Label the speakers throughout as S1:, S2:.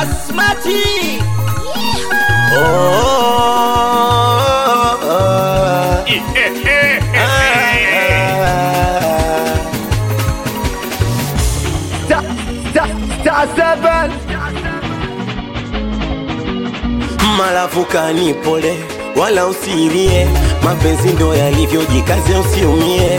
S1: Basmati.
S2: Malavukani pole, wala usilie, mapenzi ndo yalivyo, jikaze usiumie.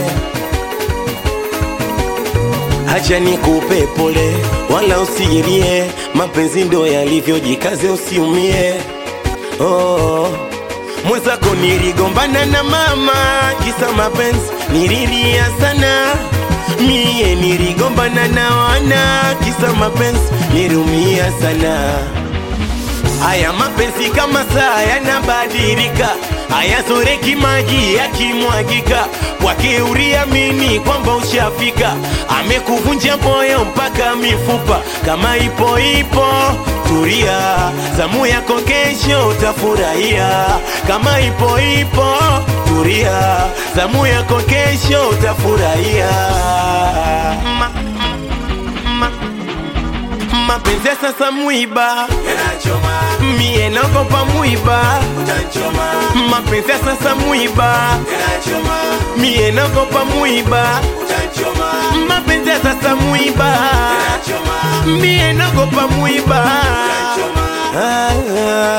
S2: Hacha nikupe pole, wala usilie, mapenzi ndo yalivyo, jikaze usiumie. Oh, mwenzako niligombana na mama, kisa mapenzi nililia sana. Mie niligombana na wana, kisa mapenzi niliumia sana. Haya mapenzi kama saa yanabadilika, hayazoreki maji yakimwagika. Kwake uriamini kwamba ushafika, amekuvunja moyo mpaka mifupa. Kama ipo ipo, tulia, zamu yako kesho utafurahia. Kama ipo ipo, tulia, zamu yako kesho utafurahia. Ma, ma, mapenzi ya sasa mwiba mie naogopa mwiba mapenzi ya sasa mwiba mie naogopa mwiba mapenzi ya sasa mwiba mie naogopa mwiba Ah, ah,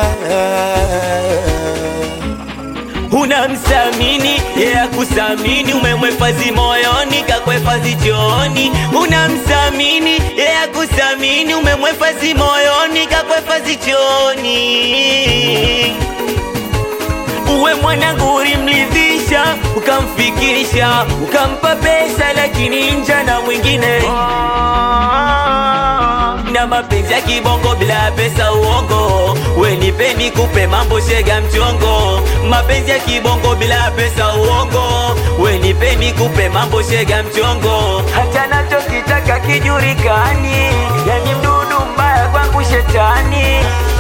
S2: ah.
S3: Unamsamini yeye akusamini, umemhifadhi moyoni, kakuhifadhi chooni. Unamsamini yeye akusamini, umemhifadhi moyoni, kakuhifadhi chooni. Uwe mwanangu ulimridhisha, ukamfikisha, ukampa pesa, lakini nja na mwingine na mapenzi ya kibongo bila pesa uongo, we nipeni kupe mambo shega mchongo. Mapenzi ya kibongo bila pesa uongo, we nipeni kupe mambo shega mchongo. Hata nachokitaka kijulikani, yani mdudu mbaya kwangu shetani.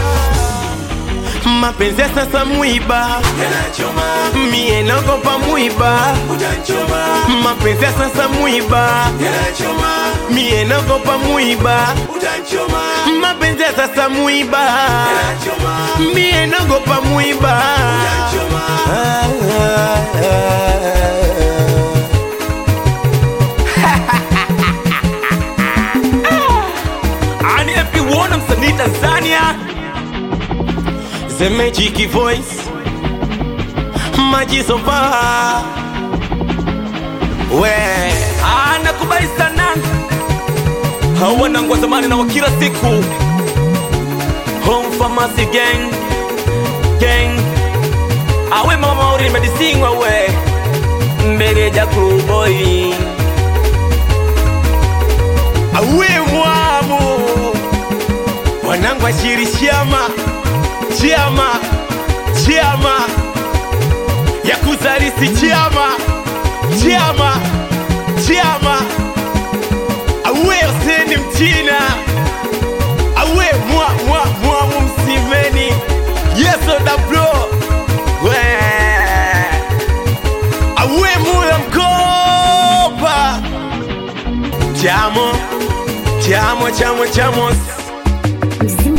S2: mapenzi ya sasa mwiba mie naogopa mwiba mapenzi ya sasa mwiba mie naogopa mwiba mapenzi ya sasa mwiba mie naogopa mwiba Ah, ah, ah.
S3: Ani everyone msanii Tanzania
S2: The Magic Voice Majisopa We
S3: anakubali sana hawanangu wa zamani na wa kila siku home pharmacy gang gang awe mama mauri medisingwa we mbele ja boy
S2: Awe mwamu Wanangu ashiri chiama Chiama Chiama Ya kuzarisi chiama Chiama Chiama Awe Huseni Mchina Awe mwa mwa mwa msimeni Yeso da bro We Awe mula mkopa Chamo Chamo chamo chamos
S4: Mzima